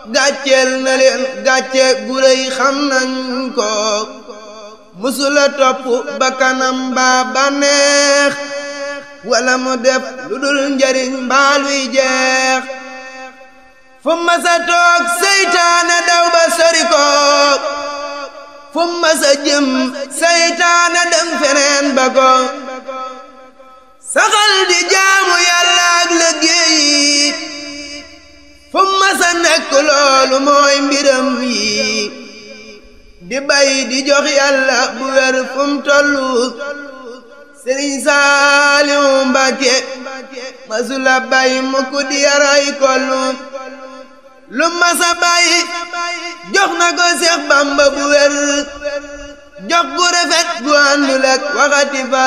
gàcceel na leen gàcce gu rëy xam nañ ko musula topp bakkanam mbaa bànneex wala mu def lu dul njariñ mbaa luy jeex fu masa toog seytaane daw ba sori ko fu masa jëm seytaane dem feneen ba ko saxal di jaamu yàlla ak liggéey fu masa nekk loolu mooy mbiram yi di bay di jox yàlla bu wér fu mu tollu sëriñ Saaliw Mbàkke masula bay mukk di yaray kollu lu masa bay jox na ko Seex Bamba bu wér jox gu rafet gu àndul ak waxati fa